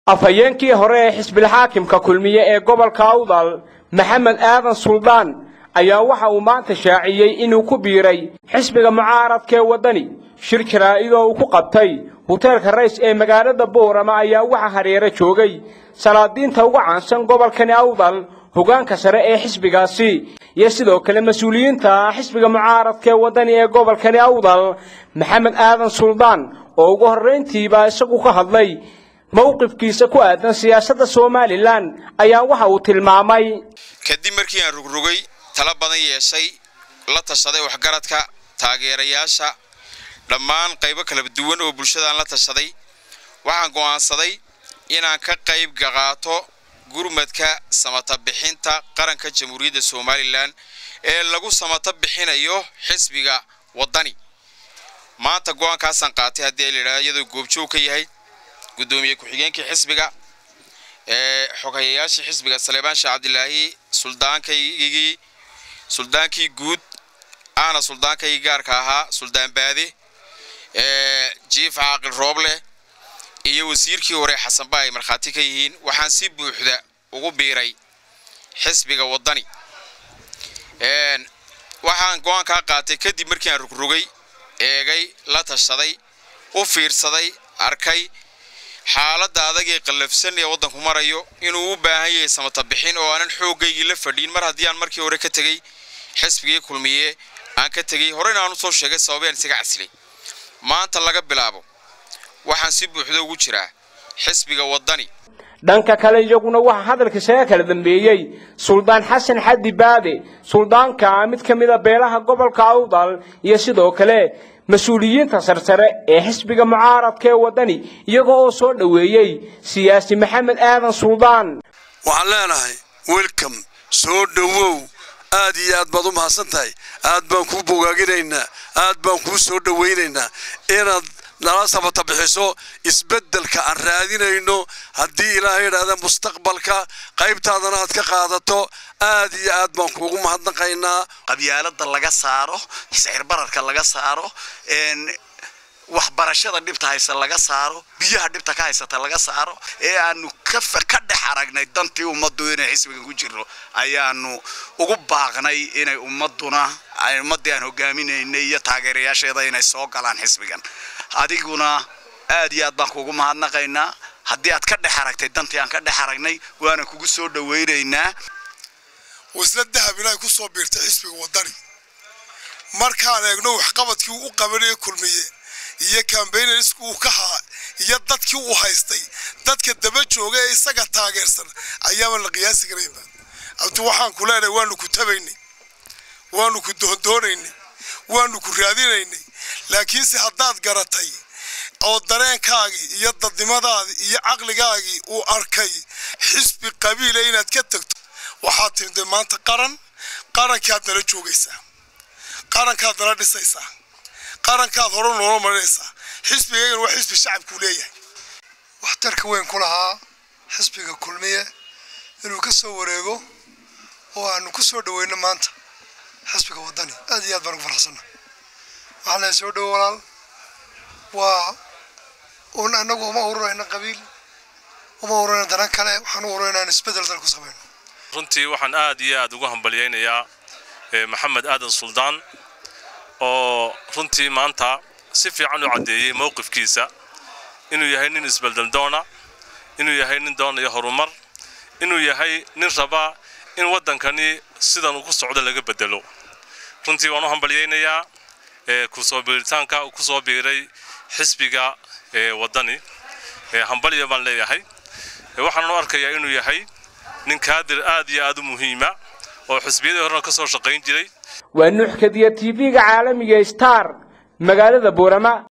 afhayeenkii hore ee xisbilxaakimka kulmiye ee gobolka awdal maxamed aadan suldaan ayaa waxa uu maanta shaaciyey inuu ku biiray xisbiga mucaaradka ee waddani shir jaraa'idoo uu ku qabtay huteelka rays ee magaalada boorama ayaa waxa hareero joogay salaadiinta uga caansan gobolkani awdal hoggaanka sare ee xisbigaasi iyo sidoo kale mas-uuliyiinta xisbiga mucaaradka ee waddani ee gobolkani awdal maxamed aadan suldaan oo ugu horrayntiiba isagu ka hadlay mowqifkiisa ku aadan siyaasadda somalilan ayaa waxa uu tilmaamay kadib markii aan rugrugay tala badan yeeshay la tashaday waxgaradka taageerayaasha dhammaan qaybo kala duwan oo bulshadaan la tashaday waxaan go'aansaday inaan ka qayb qaato gurmadka samata bixinta qaranka jamhuuriyadda somalilan ee lagu samata bixinayo xisbiga waddani maanta go'aankaasaan qaatay haddii layidhahdo iyadoo goobjoog ka yahay gudoomiye ku-xigeenkii xisbiga ee xoghayayaashii xisbiga saleebaan sheekh cabdilaahi suldaankaygii suldaankii guud ahna suldaankaygii gaarka ahaa suldaan baade ee jiif caaqil rooble iyo wasiirkii hore xasanba ay markhaati ka yihiin waxaan si buuxda ugu biiray xisbiga waddani waxaan go-aankaa qaatay kadib markii aan rugrugay eegay la tashaday u fiirsaday arkay xaaladda adag ee qallafsan ee waddanku marayo inuu u baahan yahay samata bixin oo aanan xooggaygii la fadhiin mar haddii aan markii hore ka tegey xisbigii kulmiye aan ka tegey horeyna aan usoo sheegay sababeen isaga casilay maanta laga bilaabo waxaan si buuxda ugu jiraa xisbiga waddani dhanka kale iyaguna waxaa hadalka isaga kala dambeeyey suldaan xasan xaddi baade suldaanka mid ka mida beelaha gobolka awdal iyo sidoo kale mas-uuliyiinta sarsare ee xisbiga mucaaradka ee waddani iyagoo oo soo dhoweeyey siyaasi maxamed aadan suldaan waxaan leenahay welcom soo dhowow aad iyo aad baad u mahadsan tahay aad baan kuu bogaaginaynaa aad baan kuu soo dhowaynaynaa inaad nala samata bixiso isbeddelka aan raadinayno haddii ilaahay idhaahda mustaqbalka qaybtaadana aad ka qaadato aad iyo aad baan kuugu mahadnaqaynaa qabyaalada laga saaro sicirbararka laga saaro waxbarashada dhibta haysa laga saaro biyaha dhibta ka haysata laga saaro ee aanu ka dhex aragnay dantii ummaddu inay xisbigan ku jirno ayaanu ugu baaqnay inay ummaduna ummaddii aan hogaaminaynay iyo taageerayaasheeda inay soo galaan xisbigan adiguna aad iyo aad baan kuugu mahadnaqaynaa haddii aad ka dhex aragtay dantii aan ka dhex aragnay waana kugu soo dhowaynaynaa wasla dahab inay ku soo biirtay xisbiga waddani markaan eegno waxqabadkii uu u qabanaya kulmiye iyo kambaynersku uu ka haa iyo dadkii uu haystay dadka daba jooga ee isaga taageersan ayaaban la qiyaasi karayba abti waxaan ku leenahay waanu ku tabaynay waanu ku doondoonaynay waanu ku raadinaynay laakiinse haddaad garatay oo dareenkaagii iyo dadnimadaadii iyo caqligaagii uu arkay xisbi qabiila inaad ka tagto waxaad timide maanta qaran qarankaad nala joogaysaa qarankaad nala dhisaysaa qarankaad hore noola marinaysaa xisbigaygan waa xisbi shacabkuu leeyahay waxtarka weyn ku lahaa xisbiga kulmiye inuu ka soo wareego oo aanu ku soo dhaweyno maanta xisbiga waddani aad iyo aad baan ugu farxsanna waxaan lehay soo dhowo walaal waa un annagu uma ururayna qabiil uma ururayna danan kale waxaan u ururayna in isbeddel dal ku samayno runtii waxaan aad iyo aad ugu hambalyaynayaa maxamed aadan suldaan oo runtii maanta si fiican u caddeeyey mowqifkiisa inuu yahay nin isbeldeldoona inuu yahay nin doonaya horumar inuu yahay nin raba in waddankani sidan uu ku socdo laga bedelo runtii waan u hambalyaynayaa kusoo biiritaanka uu ku soo biiray xisbiga waddani hambalya baan leeyahay waxaan u arkayaa inuu yahay nin kaadir aad iyo aad u muhiima oo xisbiyadii horena ka soo shaqayn jiray waa nuuxkadiya tv-ga caalamiga star magaalada boorama